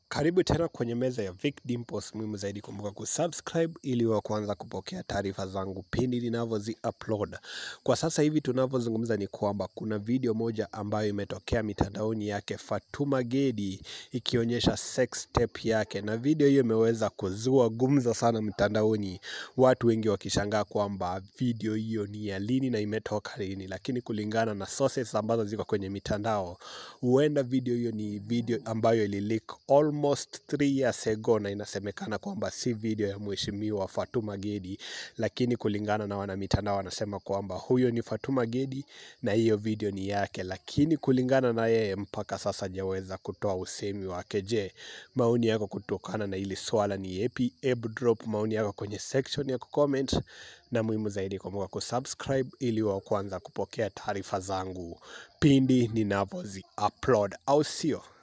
Karibu tena kwenye meza ya Vic Dimples. Muhimu zaidi kumbuka kusubscribe ili wa kwanza kupokea taarifa zangu pindi ninavyozi upload. Kwa sasa hivi tunavyozungumza ni kwamba kuna video moja ambayo imetokea mitandaoni yake Fatuma Gedi ikionyesha sex tape yake, na video hiyo imeweza kuzua gumzo sana mtandaoni, watu wengi wakishangaa kwamba video hiyo ni ya lini na imetoka lini, lakini kulingana na sources ambazo ziko kwenye mitandao, huenda video hiyo ni video ambayo ilileak almost 3 years ago, na inasemekana kwamba si video ya mheshimiwa Fatuma Gedi, lakini kulingana na wanamitandao wanasema kwamba huyo ni Fatuma Gedi na hiyo video ni yake, lakini kulingana na yeye mpaka sasa hajaweza kutoa usemi wake. Je, maoni yako kutokana na hili swala ni yepi? Hebu drop maoni yako kwenye section ya kucomment, na muhimu zaidi kumbuka kusubscribe ili wa kwanza kupokea taarifa zangu pindi ninavyozi upload, au sio?